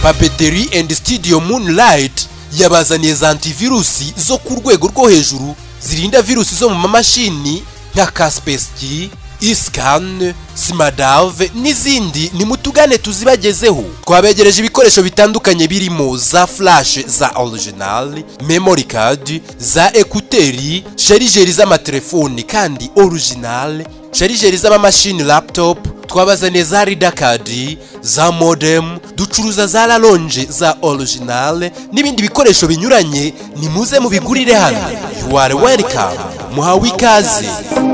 papeterie and studio moonlight yabazaniye za antivirusi zo ku rwego rwo hejuru zirinda virusi zo mu mamashini nka kaspeski isikane simadave n'izindi nimutugane tuzibagezeho twabegereje ibikoresho bitandukanye birimo za furashe za original memory card za ekuteri sharijeri z'amatelefoni kandi original sharijeri z'amamashini laptop twabazaniye za ridakadi za modem ducuruza za laronje za original n'ibindi bikoresho binyuranye nimuze mubigurire hano you are welcome muhawe ikaze